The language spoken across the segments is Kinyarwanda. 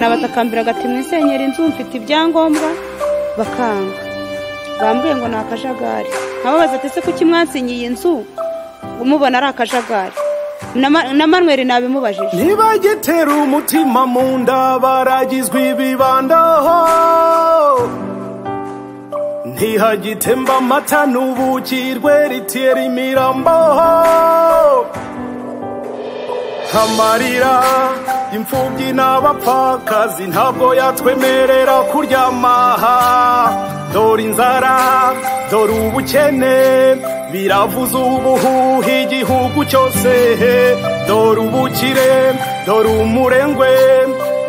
nabatakambira agati mwisenyeri inzu mfite ibyangombwa bakanga bambwiye ngo ni akajagari nkababaza ati se kuki mwansinye iyi nzu umubona ari akajagari na manweri nabimubajije ntibagitera umutima mu nda baragizwe ibibandaho ntihagitemba amata n'ubuki rweritiyeri imiramboho amarira imfubyi n'abapfakazi ntabwo yatwemerera kuryamaha dore inzara dore ubukene biravuze ubuhuha igihugu cyose dore ubukire dore umurengwe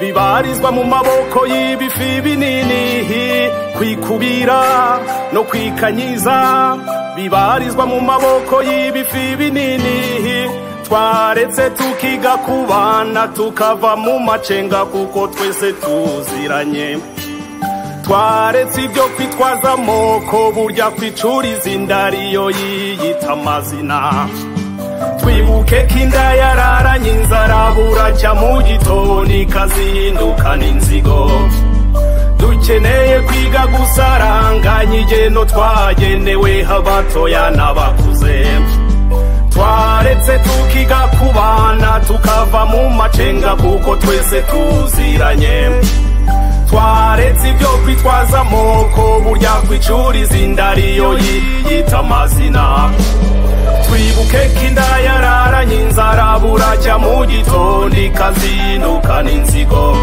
bibarizwa mu maboko y'ibifi binini kwikubira no kwikanyiza bibarizwa mu maboko y'ibifi binini twaretse tukiga kubana tukava mu macenga kuko twese tuziranye twaretse ibyo kwitwaza amoko burya kwicuriza inda ariyo yiyita amazina twibuke ko inda yararanye inzara buracya mu gitondo ikazindukana inzigo dukeneye kwiga gusaranganya igeno twagenewe abatoya n'abakuze twaretse tukiga kubana tukava mu macenga kuko twese tuziranye twaretse ibyo kwitwaza amoko burya kwicuriza inda ariyo yiyita amazina twibuke ko inda yararanye inzara buracya mu gitondo ikazinukana inzigo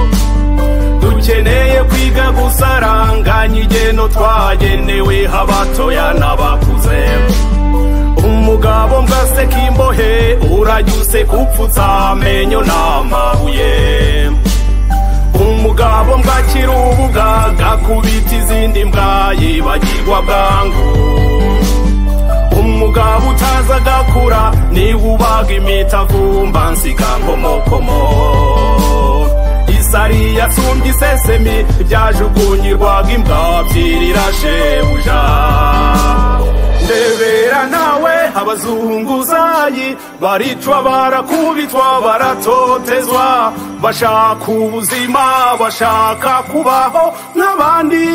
dukeneye kwiga gusaranganya igeno twagenewe abatoya n'abakuze umugabo mbase k'imbohe urajya usekupfutsa amenyo n'amabuye umugabo mbakira ubugaga kubita izindi mbwa yibagirwa bwangu umugabo utazi agakura niba ubaga imitavumba nsikankomokomo isari yasumbye isesemi byajugunyirwaga imbwa byirira shebuja ndebera nawe abazunguzayi baricwa barakubitwa baratotezwa bashaka ubuzima bashaka kubaho n'abandi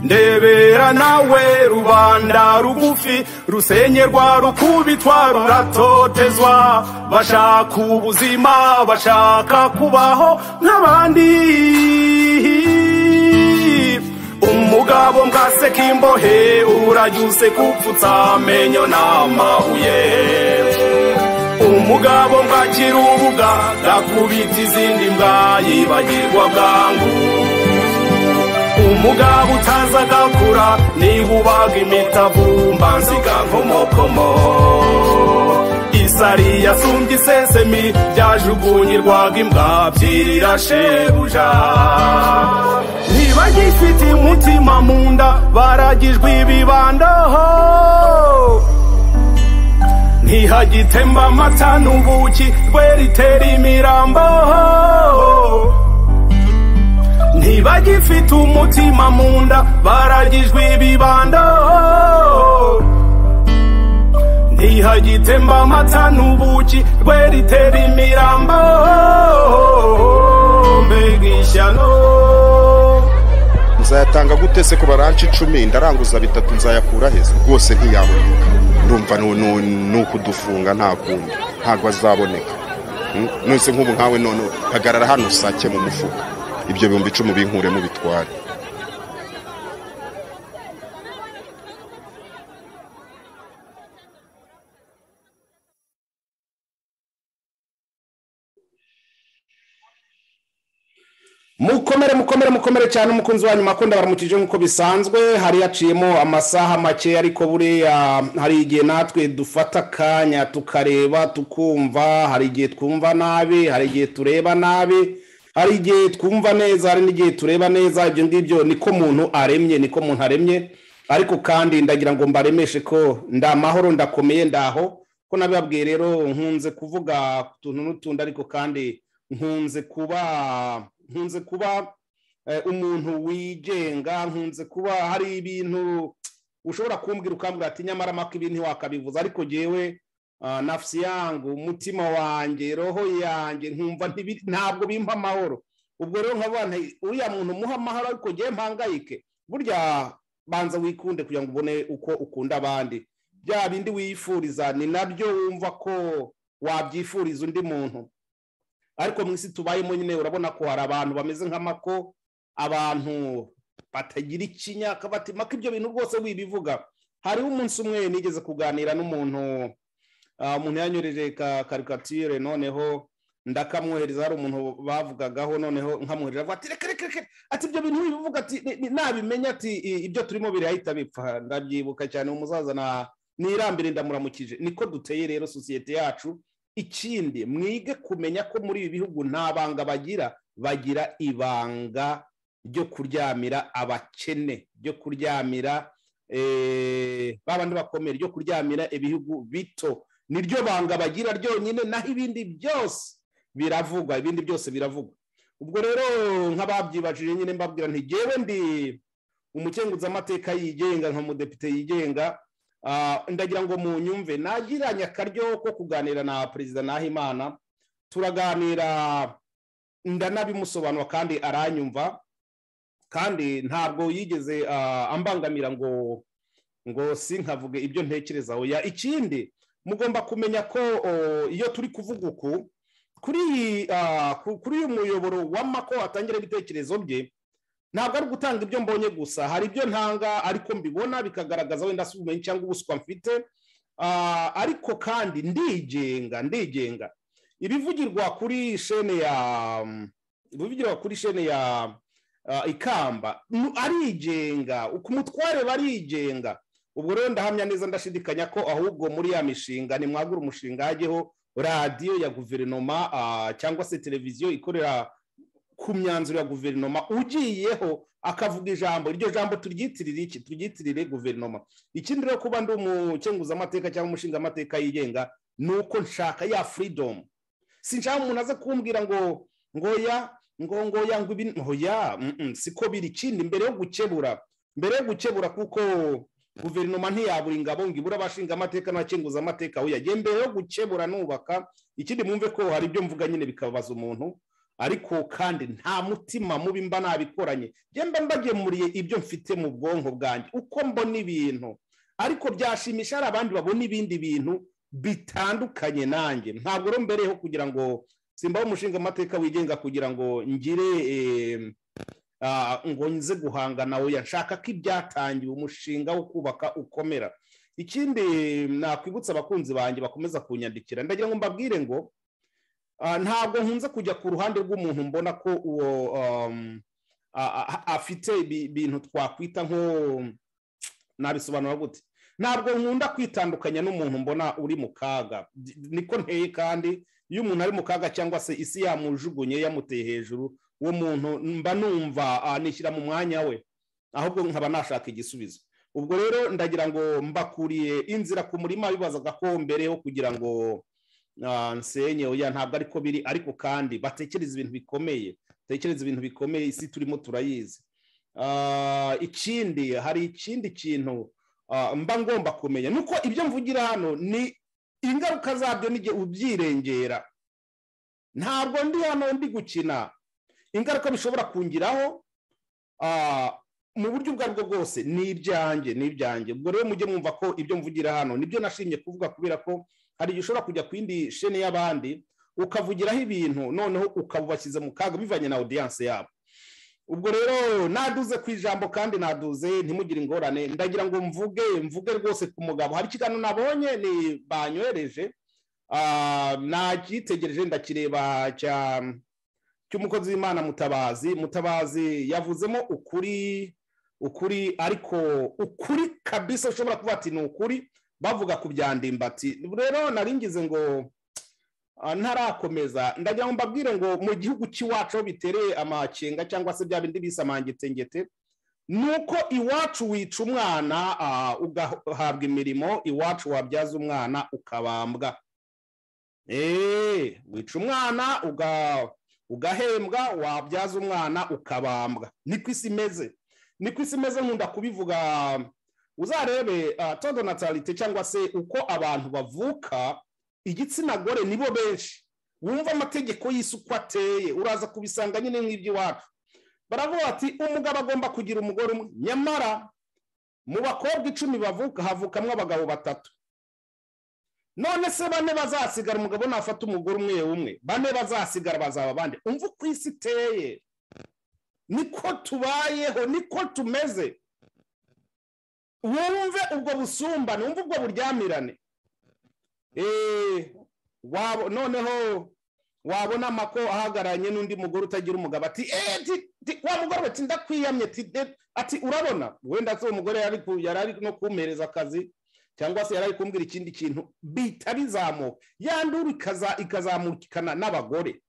ndebera nawe rubanda rugufi rusenyerwa rukubitwa ruratotezwa bashaka ubuzima bashaka kubaho n'abandi umugabo mbase k'imbohe urajyuse kupfutsa amenyo n'amabuye umugabo mbakira ubuga gakubita izindi mbwa yibagirwa bwangu umugabo utazi agakura niba ubaga imitavumba nsigankomokomo isari yasumbye isesemi byajugunyirwaga imbwa byirira shebuja ntibagifite umutima mu nda baragijwe ibibandaho ntihagitemba amata n'ubuki rweritera imiramboho ntibagifite umutima mu nda baragijwe ibibandaho ntihagitemba amata n'ubuki rweritera imiramboho mbega ishyano nzayatanga gute se ku baranci icumi ndaranguza bitatu nzayakura heza rwose ntiyaboneka ndumva ni ukudufunga nta kundi ntabwo azaboneka nose nk'ubu nkawe none hagarara hano usake mu mufuka ibyo bihumbi icumi binkure mu bitware mukomere mukomere mukomere cyane umukunzi wa nyuma akunda baramukije nk'uko bisanzwe hari yaciyemo amasaha make ariko buriya hari igihe natwe dufata akanya tukareba tukumva hari igihe twumva nabi hari igihe tureba nabi hari igihe twumva neza hari n'igihe tureba neza ibyo ngibyo niko muntu aremye niko muntu aremye ariko kandi ndagira ngo mbaremeshe ko ndamahoro ndakomeye ndaho ko nabibabwiye rero nkunze kuvuga utuntu n'utundi ariko kandi nkunze kuba nkunze kuba umuntu wigenga nkunze kuba hari ibintu ushobora kumbwira ukambwira ati nyamara maka ibi ntiwakabivuza ariko ngewe ah, nafsi yangu umutima wanjye roho yanjye nkumva ntibiri- ntabwo bimpa amahoro ubwo rero nkaba nti uriya muntu umuha amahoro ariko ngewe mpangayike burya banza wikunde kugira ngo ubone uko ukunda abandi bya bindi wifuriza ni nabyo wumva ko wabyifuriza undi muntu ariko mu isi tubayemo nyine urabona ko hari abantu bameze nk'amako abantu batagira ikinyaka bati maka ibyo bintu rwose wibivuga hariho umunsi umwe nigeze kuganira n'umuntu ah, umuntu yanyoreje ka karikatire noneho ndakamwohereza hari umuntu bavugagaho noneho nkamwohereza avuga ati reka reka reka ati ibyo bintu bivuga ati ni- ni- nabimenya ati i- ibyo turimo birahita bipfa ndabyibuka cyane uwo musaza na nirambire ndamuramukije niko duteye rero sosiyete yacu ikindi mwige kumenya ko muri ibi bihugu nta banga bagira bagira ibanga ryo kuryamira abakene ryo kuryamira eh, ba bandi bakomeye ryo kuryamira ibihugu bito niryo banga bagira ryonyine naho ibindi byose biravugwa ibindi byose biravugwa ubwo rero nk'ababyibajije nyine mbabwira nti ntigewe ndi umukenguzamateka yigenga nka mudepite yigenga Ah, ndagira ngo munyumve nagiranye akaryo ko kuganira na perezida nahimana turaganira ndanabimusobanura kandi aranyumva kandi ntabwo yigeze ah, ambangamira ngo ngo sinkavuge ibyo ntekereza oya ikindi mugomba kumenya ko o, iyo turi kuvuga uku kuri iyi ah, ku- kuri uyu muyoboro w'amako atangira ibitekerezo bye ntabwo ari gutanga ibyo mbonye gusa hari ibyo ntanga ariko mbibona bikagaragaza wenda si ubumenyi cyangwa ubuswa mfite Ah, ariko kandi ndigenga ndigenga ibivugirwa kuri shene ya ibivugirwa kuri shene ya ah, ikamba nu- arigenga ku mutware barigenga ubwo rero ndahamya neza ndashidikanya ko ahubwo muri ya mishinga nimwagura umushinga hajyeho radiyo ya guverinoma ah, cyangwa se televiziyo ikorera ku myanzuro ya guverinoma ugiyeho akavuga ijambo iryo jambo turyitirire iki turyitirire guverinoma ikindi rero kuba ndi umukenguzamateka cyangwa umushingamateka yigenga ni uko nshaka ya freedom sinshaka umuntu aze kumbwira ngo ngoya ngo ngoya ngo ibi oya mm, mm, siko biri ikindi mbere yo gukebura mbere yo gukebura kuko guverinoma ntiyabura ingabo ngo ibure abashingamateka n'abakenguzamateka aho yagiye mbere yo gukebura nubaka ikindi mwumve ko hari ibyo mvuga nyine bikababaza umuntu ariko kandi nta mutima mubi mba nabikoranye njye mba mbagemuriye ibyo mfite mu bwonko bwanjye uko mbona ibintu ariko byashimisha hari abandi babona ibindi bintu bitandukanye nanjye ntabwo rero mbereyeho kugira ngo simbaho umushinga amateka wigenga kugira ngo ngire em, ah, ngo nze guhangana oya nshaka ko ibyatangiwe umushinga wo kubaka ukomera ikindi nakwibutsa abakunzi banjye bakomeza kunyandikira ndagira ngo mbabwire ngo ah, ntabwo nkunze kujya ku ruhande rw'umuntu mbona ko uwo um, a- a- afite ibi- ibintu twakwita nko nabisobanura gute ntabwo nkunda kwitandukanya n'umuntu mbona uri mu kaga niko nteye kandi iyo umuntu ari mu kaga cyangwa se isi yamujugunye yamuteye hejuru uwo muntu mba numva ah, nishyira mu mwanya we ahubwo nkaba nashaka igisubizo ubwo rero ndagira ngo mbakuriye inzira ku murima bibazaga ko mbere yo kugira ngo ah, nsenye oya ntabwo ariko biri ariko kandi batekereza ibintu bikomeye batekereza ibintu bikomeye isi turimo turayizi Ah, ikindi hari ikindi kintu ah, mba ngomba kumenya nuko ibyo mvugira hano ni ingaruka zabyo n'igihe ubyirengera ntabwo ndi hano ndi gukina ingaruka bishobora kungiraho ah, mu buryo ubwo ari bwo bwose ni ibyanjye ni ibyanjye ubwo rero mujye mwumva ko ibyo mvugira hano nibyo nashimye kuvuga kubera ko hari igihe ushobora kujya ku yindi shene y'abandi ukavugiraho ibintu noneho ukabubashyize mu kaga bivanye na odiyanse yabo ubwo rero naduze ku ijambo kandi naduze ntimugire ingorane ndagira ngo mvuge mvuge rwose ku mugabo hari ikiganiro nabonye ni banyohereje ah, nakitegereje ndakireba cya cy'umukozi w'imana mutabazi mutabazi yavuzemo ukuri ukuri ariko ukuri kabisa ushobora kuba ati ni ukuri bavuga ku byandimbati rero nari ngize ngo ah, ntarakomeza ndagira ngo mbabwire ngo mu gihugu cy'iwacu aho bitereye amakenga cyangwa se bya bindi bise amangetengete ni uko iwacu wica umwana ah, ugahabwa imirimo iwacu wabyaza umwana ukabambwa Eh, wica umwana uga ugahembwa wabyaza umwana ukabambwa niko isi imeze niko isi imeze nkunda kubivuga uzarebe uh, tondo natalite cyangwa se uko abantu bavuka igitsina gore nibo benshi wumva amategeko y'isi uko ateye uraza kubisanga nyine nk'iby'iwacu baravuga ati umugabo agomba kugira umugore umwe nyamara mu bakobwa icumi bavuka havukamwo abagabo batatu none se bane bazasigara umugabo nafata umugore umwe umwe bane bazasigara bazaba bande umva uko isi iteye niko tubayeho niko tumeze wumve ubwo busumbane wumve ubwo buryamirane noneho wabona amako ahagararanye n'undi mugore utagira umugabo ati wa mugore ati ndakwiyamye ati urabona wenda se uwo mugore yari ari no kumpereza akazi cyangwa se yari ari kumbwira ikindi kintu bihita bizamuka yandura ikazamukana n'abagore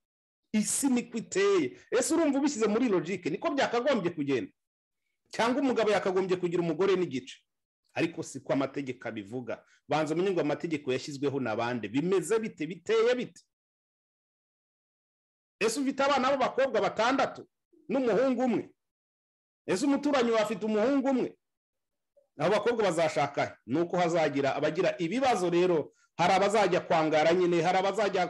isi niko iteye ese urumva ubishyize muri logike niko byakagombye kugenda cyangwa umugabo yakagombye kugira umugore n'igice ariko si ko amategeko abivuga banza umenye ngo amategeko yashyizweho na bande bimeze bite biteye bite ese ufite abana b'abakobwa batandatu n'umuhungu umwe ese umuturanyi wawe afite umuhungu umwe abo bakobwa bazashaka ni uko hazagira abagira ibibazo rero hari abazajya kwangara nyine hari abazajya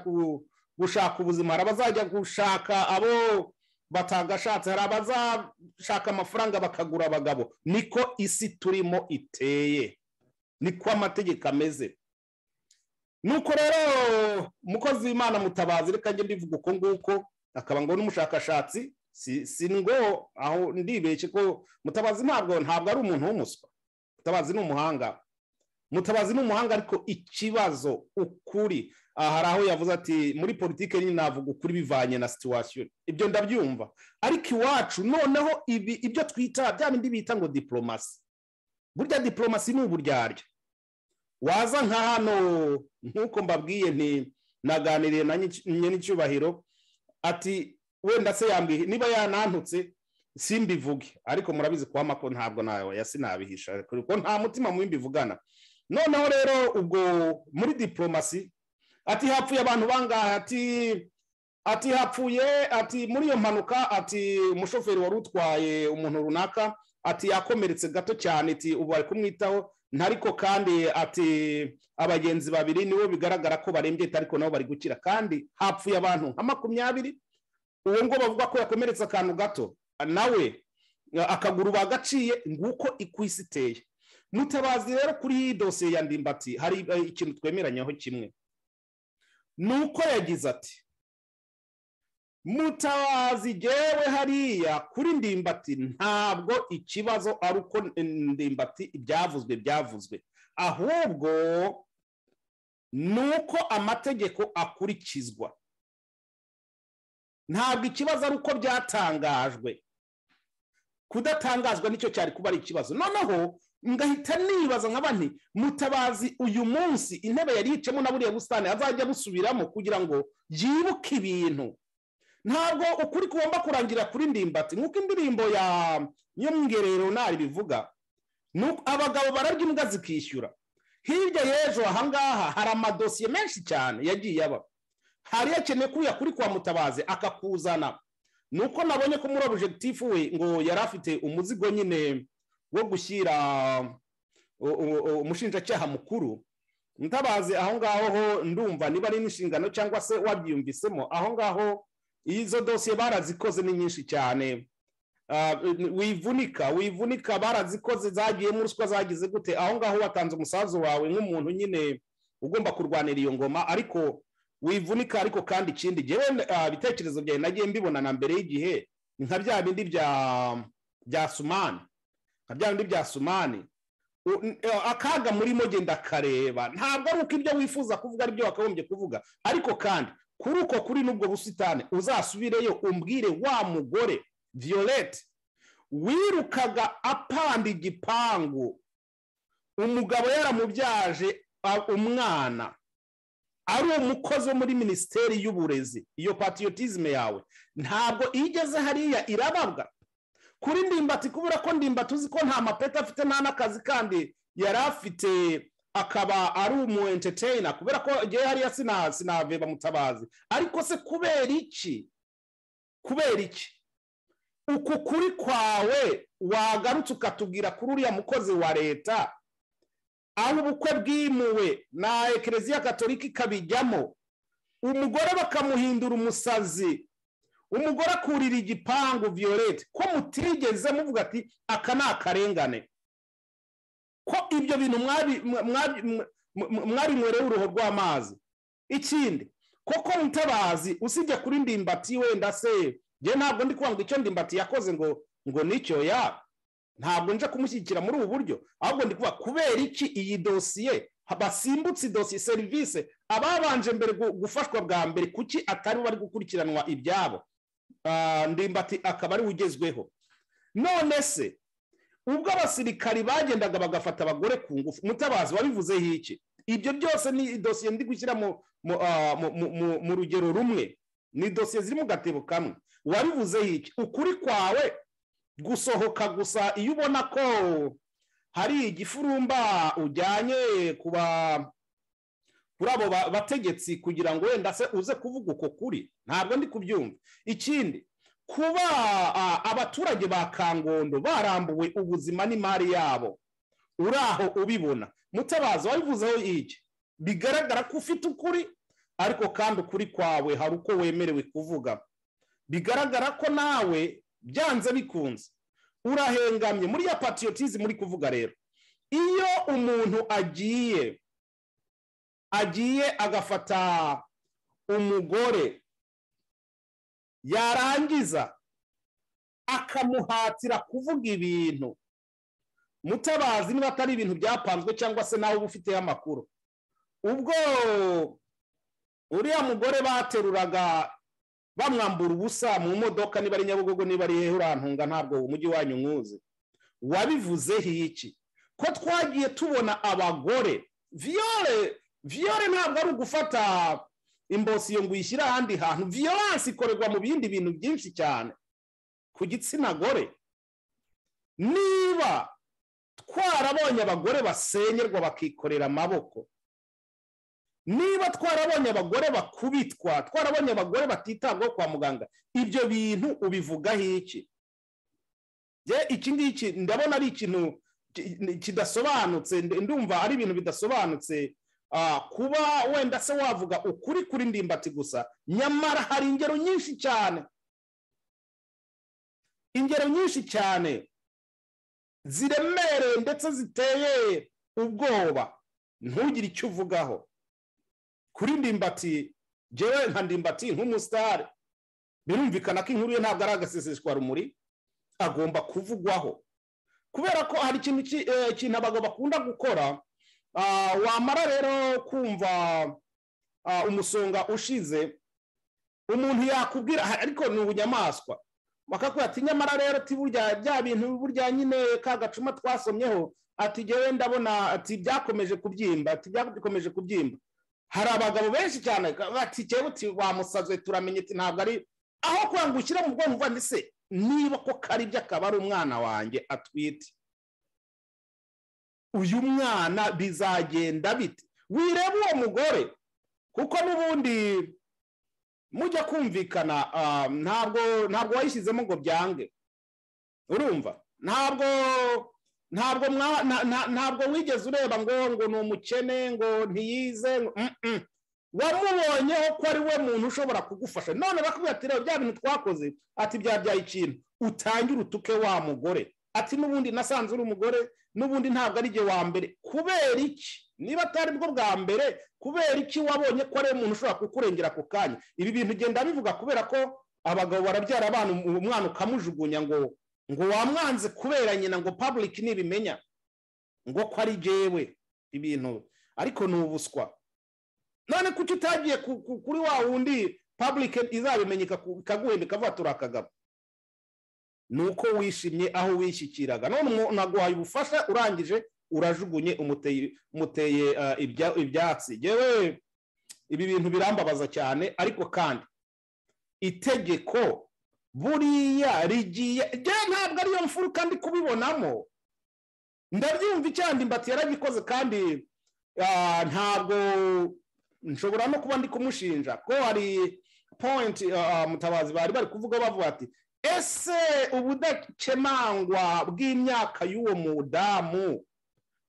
gushaka ubuzima hari abazajya gushaka abo batagashatse hari abazashaka amafaranga bakagura abagabo niko isi turimo iteye niko amategeko ameze nuko rero umukozi w'imana mutabazi reka njye mbivuga uko nguko akaba ngo n'umushakashatsi si ngo aho ndibeshye ko mutabazi ntabwo ntabwo ari umuntu w'umuswa mutabazi ni umuhanga mutabazi ni umuhanga ariko ikibazo ukuri hari aho yavuze ati muri politiki nyine navuga ukuri bivanye na situwasiyo ibyo ndabyumva ariko iwacu noneho ibi ibyo twita bya bindi bita ngo diporomasi burya diporomasi ni uburyarya waza nka hano nk'uko mbabwiye naganiriye na n'icyubahiro ati wenda se yambwiye niba yanantutse simbivuge ariko murabizi ko amako ntabwo nawe ya sinabihisha kuko nta mutima mubi mbivugana noneho rero ubwo muri diporomasi ati hapfuye abantu bangahe ati ati hapfuye ati muri iyo mpanuka ati umushoferi wari utwaye umuntu runaka ati yakomeretse gato cyane ati ubu bari kumwitaho ntariko kandi ati abagenzi babiri nibo bigaragara ko barembye ariko nabo bari gukira kandi hapfuye abantu nka makumyabiri uwo ngo bavuga ko yakomeretse akantu gato nawe akaguru bagaciye nguko isi iteye mutabazi rero kuri iyi dosiye ya ndimbati hari ikintu twemeranyaho kimwe ni uko yagize ati mutabazi gewe hariya kuri ndimbati ntabwo ikibazo ari uko ndimbati ibyavuzwe byavuzwe ahubwo ni uko amategeko akurikizwa ntabwo ikibazo ari uko byatangajwe kudatangazwa nicyo cyari kuba ari ikibazo noneho ngahita nibaza nka bane mutabazi uyu munsi intebe yari yicemo na buriya busitani azajya busubiramo kugira ngo yibuke ibintu ntabwo ukuri kugomba kurangira kuri ndimbati nk'uko indirimbo ya nyamwerero ntari bivuga abagabo bararya imbwa zikishyura hirya y'ejo ahangaha hari amadosiye menshi cyane yagiye aba hari yakeneye kuriya kuri kwa mutabazi akakuzana ni uko nabonye ko muri objekitifu we ngo yari afite umuzigo nyine wo gushyira umushinjacyaha mukuru mutabazi aho ngaho ho ndumva niba ari n'inshingano cyangwa se wabyiyumvisemo aho ngaho izo dosiye barazikoze ni nyinshi cyane wivunika wivunika barazikoze zagiyemo ruswa zagize gute aho ngaho watanze umusaza wawe nk'umuntu nyine ugomba kurwanira iyo ngoma ariko wivunika ariko kandi ikindi gihe ibitekerezo byawe nagiye mbibona na mbere y'igihe nka bya bindi bya sumani nka bya bindi bya sumani akaga murimo genda kareba ntabwo ari uko ibyo wifuza kuvuga aribyo wakagombye kuvuga ariko kandi kuri uko kuri n'ubwo busitani uzasubireyo umbwire wa mugore violette wirukaga apanda igipangu umugabo yaramubyaje umwana ari umukozi wo muri minisiteri y'uburezi iyo patiyotizme yawe ntabwo iyo igeze hariya irababwa kuri ndimbati kubura ko ndimbati uzi ko nta mapeti afite nta n'akazi kandi yari afite akaba ari umu enteteyina kubera ko ngewe hariya sinaveba mutabazi ariko se kubera iki kubera iki uku kuri kwawe wagarutse ukatubwira kuri uriya mukozi wa leta aho ubukwe bwimuwe na ekereziya katolika ikabijyamo umugore bakamuhindura umusazi umugore akurira igipangu viyorete ko mutigeze muvuga ati aka ni akarengane ko ibyo bintu mwabi mwabinywereho uruhu rw'amazi ikindi koko mutabazi usibye kuri ndimbati wenda se njye ntabwo ndi kubanga icyo ndimbati yakoze ngo ngo nicyo ya ntabwo nje kumushyigikira muri ubu buryo ahubwo ndi kuvuga kubera iki iyi dosiye basimbutse idosiye serivisi ababanje mbere gu- gufashwa bwa mbere kuki atari bari gukurikiranwa ibyabo Ah, ndimbati akaba ari we ugezweho none se ubwo abasirikari bagendaga bagafata abagore ku ngufu mutabazi wabivuzeho iki ibyo byose ni dosiye ndi gushyira mu mu- ah, mu- mu- mu- mu rugero rumwe ni dosiye ziri mu gatebo kamwe wabivuzeho iki ukuri kwawe gusohoka gusa iyo ubona ko hari igifurumba ujyanye ku ba- kuri abo ba- bategetsi kugira ngo wenda se uze kuvuga uko kuri ntabwo ndi kubyumva ikindi kuba a, abaturage ba kangondo barambuwe ubuzima n'imari yabo uraho ubibona mutabazi wabivuzeho iki bigaragara ko ufite ukuri ariko kandi ukuri kwawe hari uko wemerewe kuvuga bigaragara ko nawe byanze bikunze urahengamye muri ya patiyotizi muri kuvuga rero iyo umuntu agiye agiye agafata umugore yarangiza akamuhatira kuvuga ibintu mutabazi niba atari ibintu byapanzwe cyangwa se nawe uba ufiteho amakuru ubwo uriya mugore bateruraga bamwambura ubusa mu modoka niba ari nyabugogo niba ari hehe urantunga ntabwo uwo mujyi wanyu nkuzi wabivuzeho iki ko twagiye tubona abagore viyore viyore ntabwo ari ugufata imbosiyo ngo uyishyire ahandi hantu viyoransi ikorerwa mu bindi bintu byinshi cyane ku gitsina gore niba twarabonye abagore basenyerwa bakikorera amaboko niba twarabonye abagore bakubitwa twarabonye abagore batitabwaho kwa muganga ibyo bintu ubivugaho iki Njye iki ngiki ndabona ari ikintu ki- kidasobanutse ndumva ari ibintu bidasobanutse Ah, kuba wenda se wavuga ukuri kuri ndimbati gusa nyamara hari ingero nyinshi cyane ingero nyinshi cyane ziremereye ndetse ziteye ubwoba ntugire icyo uvugaho kuri ndimbati jewe nka ndimbati nk'umusitari birumvikana ko inkuru ye ntabwo ari agaseseshwa rumuri agomba kuvugwaho kubera ko hari ikintu ki- eh, ikintu abagabo bakunda gukora Ah, wamara rero kumva ah, umusonga ushize umuntu yakubwira ha- ariko ni ubunyamaswa bakakubwira ati nyamara rero ati burya bya bintu burya nyine ka gacuma twasomyeho ati jyewe ndabona ati byakomeje kubyimba ati byakomeje kubyimba hari abagabo benshi cyane ka- bati jyewe uti wamusazwe turamenye ati ntabwo ari aho kugira ngo ushyire mu bwonko uva "Ndi se niba ko kari byo akaba ari umwana wanjye atwite uyu mwana bizagenda bite wireba uwo mugore kuko n'ubundi mujya kumvikana ah, ntabwo ntabwo wayishyizemo ngo byange urumva ntabwo ntabwo mwa- na- na- ntabwo wigeze ureba ngo ngo ni umukene ngo ntiyize ngo- mm, mm. wamubonyeho ko ari we muntu ushobora kugufasha none bakubwira ati reba bya bintu twakoze ati byabyaye ikintu utangire utuke wa mugore ati n'ubundi nasanze uri umugore n'ubundi ntabwo ari jye wa mbere kubera iki niba atari bwo bwa mbere kubera iki wabonye ko ari umuntu ushobora kukurengera ako kanya ibi bintu genda bivuga kubera ko abagabo barabyara abana uwo mwana ukamujugunya ngo ngo wamwanze kubera nyina ngo public nibimenya ngo ko ari jyewe ibintu ariko ni ubuswa none kuki utagiye ku- ku- kuri wa wundi public izabimenya ikaku- ikaguhemba ikavuga turi akagabo ni uko wishimye aho wishyikiraga none umuntu aguhaye ubufasha urangije urajugunye umuteye umuteye ah, ibya- ibyatsi yewe ibi bintu birambabaza cyane ariko kandi itegeko buriya rigiye njyewe ntabwo ariyo mfuruka ndi kubibonamo ndabyumva icyandi imbati yaragikoze kandi ah, ntabwo nshobora no kuba ndi kumushinja ko hari point ah, mutabazi bari bari kuvuga bavuga ati ese ubudakemangwa bw'imyaka y'uwo mudamu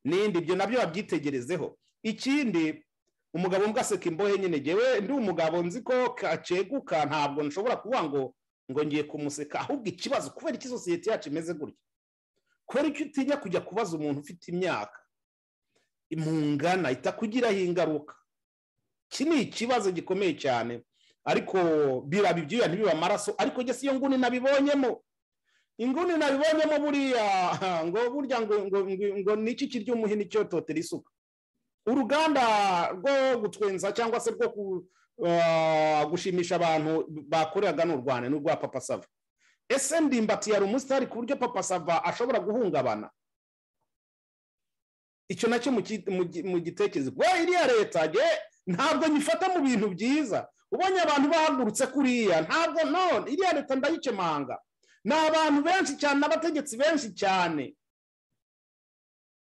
n'indi ibyo nabyo babyitegerezeho ikindi umugabo mbwaseka imbohe nyine ngewe ndi umugabo nzi ko kaceguka ntabwo nshobora kuvuga ngo ngo ngiye kumuseka ahubwo ikibazo kubera iki sosiyete yacu imeze gutya kubera icyo utinya kujya kubaza umuntu ufite imyaka imungana itakugiraho ingaruka iki ni ikibazo gikomeye cyane ariko biraba ibyuya ntibiba amaraso ariko njye si yo nguni nabibonyemo inguni nabibonyemo buriya ngo burya ngo ngo ngo niki kirya umuhini cyototera isuka uruganda rwo gutwenza cyangwa se rwo gushimisha abantu bakoreraga n'u rwanda ni urwa papa sava ese ndimbatiye hari umusitari ku buryo papa sava ashobora guhungabana icyo nacyo mu gitekerezo we iriya leta ge ntabwo nyifata mu bintu byiza ubonye abantu bahagurutse kuriya ntabwo none iriya leta ndayikemanga ni abantu benshi cyane n'abategetsi benshi cyane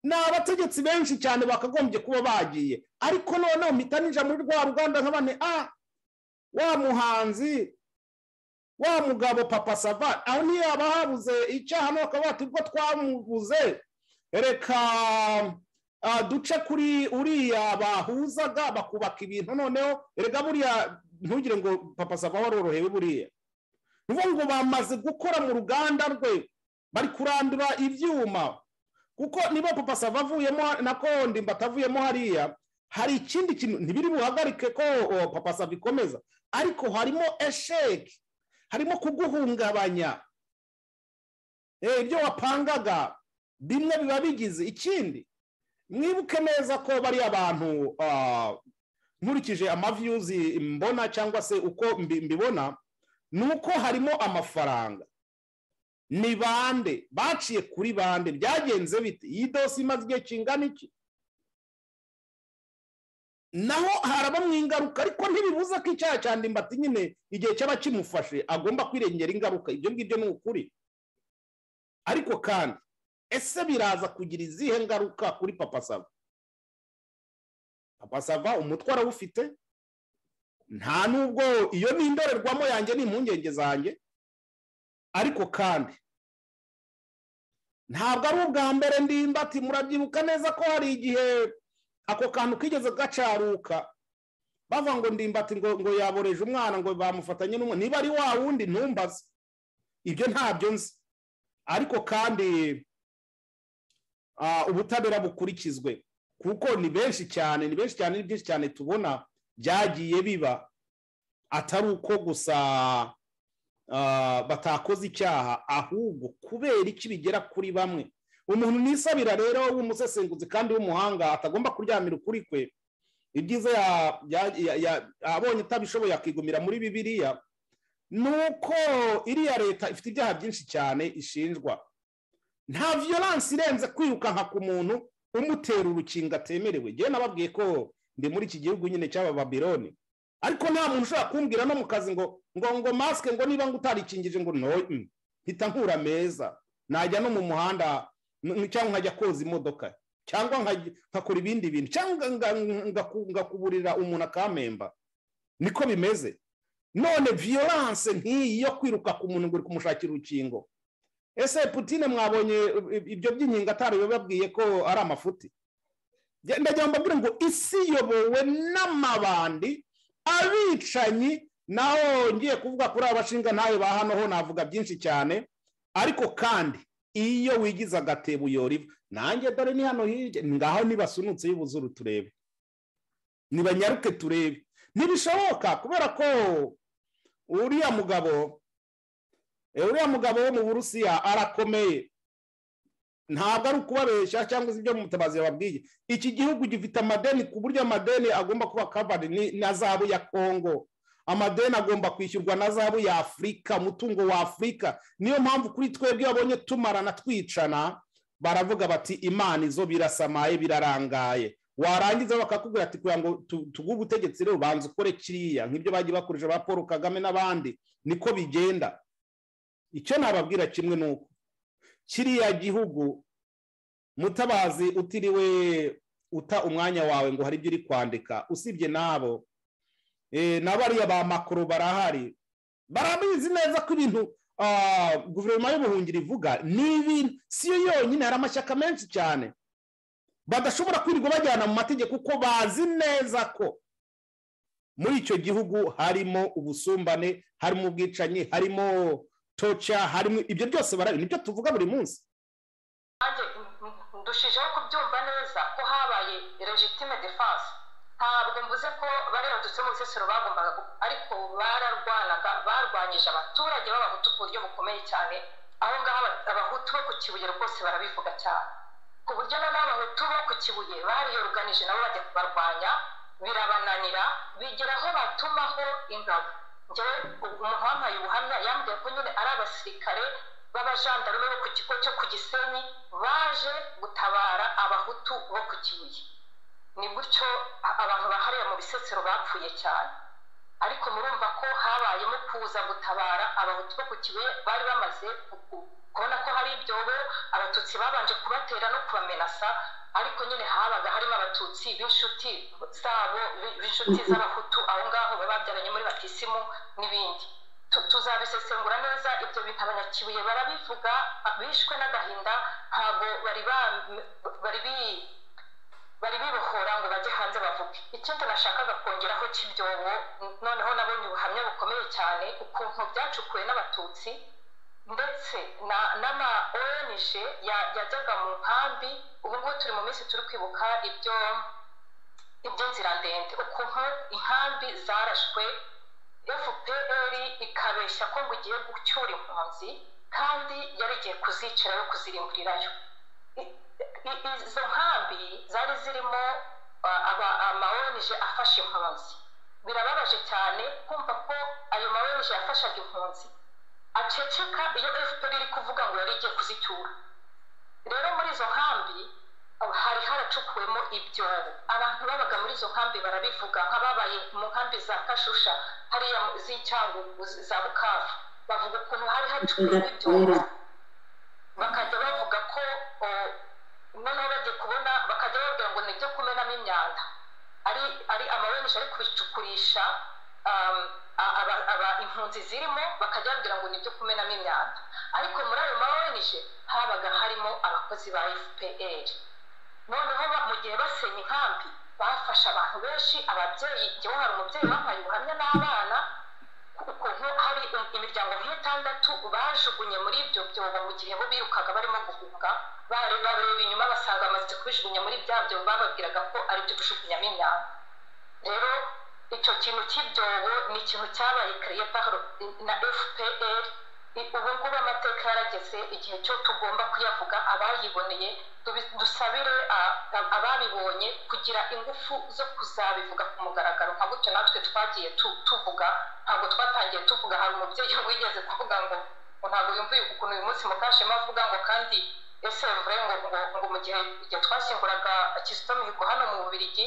ni abategetsi benshi cyane bakagombye kuba bagiye ariko noneho mitanija muri rwa ruganda nka bane a wa muhanzi wa mugabo papa sava aho ntiyaba habuze icyaha bakaba bati ubwo twamubuze reka duce kuri uriya bahuzaga bakubaka ibintu noneho rega buriya ntugire ngo papa sava warorohewe buriya nibo ngo bamaze gukora mu ruganda rwe bari kurandura ibyuma kuko niba papa sava avuyemo na kondi mbatavuyemo hariya hari ikindi kintu ntibiri buhagarike ko papa sava ikomeza ariko harimo esheki harimo kuguhungabanya ibyo wapangaga bimwe biba bigize ikindi mwibuke neza ko bariya bantu nkurikije amaviyuzi mbona cyangwa se uko mbibona ni uko harimo amafaranga ni bande baciye kuri bande byagenze bite iyi dosi imaze igihe kingana iki naho harabamo ingaruka ariko ntibibuze ko icyaha cya ndimbati nyine igihe cyaba kimufashe agomba kwirengera ingaruka ibyo ngibyo ni ukuri ariko kandi ese biraza kugira izihe ngaruka kuri papa sava papa sava umutwe arawufite nta nubwo iyo ni indorerwamo yanjye ni impungenge zanjye ariko kandi ntabwo ari ubwa mbere ndimbati murabyibuka neza ko hari igihe ako kantu kigeze gacaruka bavuga ngo ndimbati ngo ngo yaboreje umwana ngo bamufatanye n'umwana niba ari wa wundi ntumbaze ibyo ntabyo nzi ariko kandi ubutabera bukurikizwe kuko ni benshi cyane ni benshi cyane ni byinshi cyane tubona byagiye biba atari uko gusa batakoze icyaha ahubwo kubera iki bigera kuri bamwe umuntu nisabira rero w'umusesenguzi kandi w'umuhanga atagomba kuryamira ukuri kwe ibyiza abonye utabishoboye akigumira muri bibiliya ni uko iriya leta ifite ibyaha byinshi cyane ishinjwa nta viyoransi irenze kwirukanka ku muntu umutera urukingo atemerewe ngewe nababwiye ko ndi muri iki gihugu nyine cy'aba babironi ariko nta muntu ushobora kumbwira no mu kazi ngo ngo ngo masike ngo niba ngo utarikingije ngo noye mpita nkura meza najya no mu muhanda cyangwa nkajya koza imodoka cyangwa nkakora ibindi bintu cyangwa ngakuburira umuntu akamemba niko bimeze none viyoranse nk'iyi yo kwiruka ku muntu ngo uri kumushakira urukingo ese putine mwabonye ibyo by'inkingo atari bababwiye ko ari amafuti ndagira ngo mbabwire ngo isi yobowe n'amabandi abicanyi naho ngiye kuvuga kuri abashinga ntawe ba hano ho navuga byinshi cyane ariko kandi iyo wigize agatebo uyora ivu nanjye dore ni hano hirya ngaho nibasunutse y'ubuzuru turebe nibanyaruke turebe ntibishoboka kubera ko uriya mugabo uriya mugabo wo mu burusiya arakomeye ntabwo ari ukubabeshya cyangwa se ibyo mutabazi yababwiye iki gihugu gifite amadeni ku buryo amadeni agomba kuba kavari na zahabu ya kongo amadeni agomba kwishyurwa na zahabu ya afurika umutungo wa afurika niyo mpamvu kuri twebwe babonye tumarana twicana baravuga bati imana izo birasamaye birarangaye warangiza bakakubwira ati kugira ngo tuguhe ubutegetsi rero banza ukore kiriya nk'ibyo bagiye bakoresha ba paul kagame n'abandi niko bigenda icyo nababwira kimwe ni uko kiriya gihugu mutabazi utiriwe uta umwanya wawe ngo hari ibyo uri kwandika usibye nabo na bariya ba makoro barahari barabizi neza ko ibintu guverinoma y'ubuhungiro ivuga ni ibintu si yo yonyine hari amashyaka menshi cyane badashobora kwirirwa bajyana mu mategeko kuko bazi neza ko muri icyo gihugu harimo ubusumbane harimo ubwicanyi harimo toca harimo ibyo byose barabi nibyo tuvuga buri munsi nanjye ndushijeho kubyumva neza ko habaye legitime defense ntabwo mvuze ko bariyandutse mu bisesero bagombaga gu- ariko bararwanaga barwanyije abaturage b'abahutu ku buryo bukomeye cyane aho ngaho aba- abahutu bo ku kibuye rwose barabivuga cyane ku buryo na n'abahutu bo ku kibuye bariyoruganije nabo bajya kubarwanya birabananira bigera aho batumaho ingabo njyewe umuhampaye ubuhamya yambwiye ko nyine ari abasirikare b'abajandarume bo ku kigo cyo ku gisenyi baje gutabara abahutu bo ku kibuye ni gutyo a- abantu bahariye mu bisesero bapfuye cyane ariko murumva ko habayemo kuza gutabara abahutu bo ku kibuye bari bamaze ku- ku- kubona ko hari ibyobo abatutsi babanje kubatera no kubamenasa ariko nyine habaga harimo abatutsi b'inshuti zabo bi- b'inshuti z'abahutu aho ngaho baba babyaranye muri batisimu n'ibindi Tu- tuzabisesengura neza ibyo bintu abanyakibuye barabivuga a- bishwe n'agahinda ntabwo bari ba- bari bi bari bibohora ngo bajye hanze bavuge ikindi nashakaga kongeraho cy'ibyobo noneho nabonye ubuhamya bukomeye cyane ukuntu byacukuwe n'abatutsi ndetse na n'ama ONG ya- yajyaga mu nkambi ubu ngubu turi mu minsi turi kwibuka ibyo iby'inzira ndende ukuntu inkambi zarashwe fpr ikabeshya ko ngo igiye gucyura impunzi kandi yari igiye kuzicira yo kuzirimburirayo I- i- izo nkambi zari zirimo uh, aba- amawoneje afasha impunzi birababaje cyane kumva ko ayo mawoneje yafashaga impunzi aceceka iyo fpr iri kuvuga ngo yari igiye kuzicyura rero muri izo nkambi uh, hari haracukuwemo ibyobo abantu babaga muri izo nkambi barabivuga nk'ababaye mu nkambi za kashusha hariya mu- z'icyangugu za bukavu bavuga ukuntu hari hacukuwemo ibyobo bakajya bavuga ko o, noneho bagiye kubona bakajya bababwira ngo ni ibyo kumenamo imyanda ari ari amabenisha ari kubicukurisha um, a- aba- aba- impunzi zirimo bakajya babwira ngo ni ibyo kumenamo imyanda ariko muri ayo mabenisha habaga harimo abakozi ba fpr noneho ba- mu gihe basenya inkambi bafashe abantu benshi ababyeyi njyewe hari umubyeyi wambaye ubuhamya n'abana ukuntu hari imiryango nk'itandatu bajugunye muri ibyo byobo mu gihe bo birukaga barimo guhuga bareba inyuma basanga bamaze kubijugunya muri bya byobo bababwiraga ko ari byo kujugunyamo imyanda rero icyo kintu cy'ibyobo ni ikintu cyabaye kariye na fpr I- ubu ngubu amateka yarageze igihe cyo tugomba kuyavuga abayiboneye dubi- dusabire a- a- ababibonye kugira ingufu zo kuzabivuga ku mugaragaro nka gutyo natwe twagiye tu- tuvuga ntabwo twatangiye tuvuga hari umubyeyi wigeze kuvuga ngo ngo ntabwo yumviye ukuntu uyu munsi mukashema avuga ngo kandi ese mvure ngo ngo ngo mu gihe igihe twashyinguraga kizito mihigo hano mu bubirigi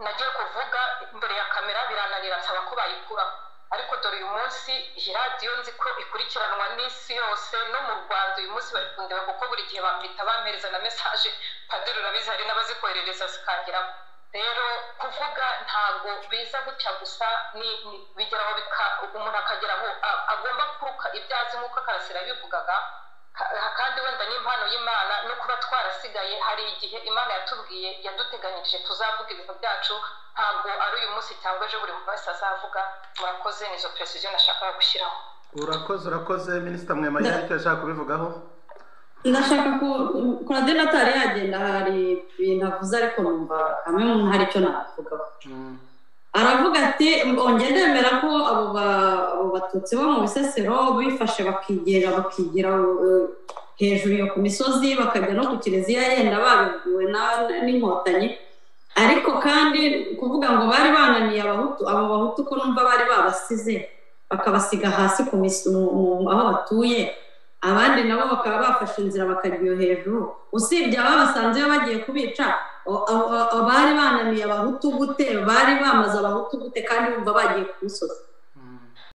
nagiye kuvuga imbere ya kamera birananira nsaba ko bayikuraho ariko dore uyu munsi iyi radiyo nzi ko ikurikiranwa n'isi yose no mu rwanda uyu munsi bari kundeba kuko buri gihe bamwita bampereza na mesaje padiri urabizi hari n'abazikoherereza zikangeramo rero kuvuga ntago biza gutya gusa ni, ni bigeraho bika umuntu akagera aho a- agomba kuruka ibyazi nk'uko karasira yabivugaga Ka- kandi wenda n'impano y'imana no kuba twarasigaye hari igihe imana yatubwiye yaduteganyirije tuzavuga ibintu byacu ntabwo ari uyu munsi cyangwa ejo buri muntu wese azavuga murakoze nizo precision nashakaga gushyiraho urakoze urakoze minisita mwema yari icyo yashaka kubivugaho ndashaka ku kuradeni atari yagenda hari ibintu avuze ariko numva hamwe mu hari icyo navugaho aravuga ati ongera ndemera ko abo ba- abo batutsi bo mu bisesero bifashe bakigera bakigira eh, hejuru yo ku misozi bakajya no ku kiliziya yenda babibwiwe na- n'inkotanyi ariko kandi kuvuga ngo bari bananiye abahutu abo bahutu ko numva bari babasize bakabasiga hasi ku mis- mu- mu- aho batuye abandi nabo bakaba bafashe inzira bakajya iyo hejuru usibye ababa basanzwe bagiye kubica o- abo- abo bari bananiye abahutu gute bari bamaze abahutu gute kandi bumva bagiye ku musozi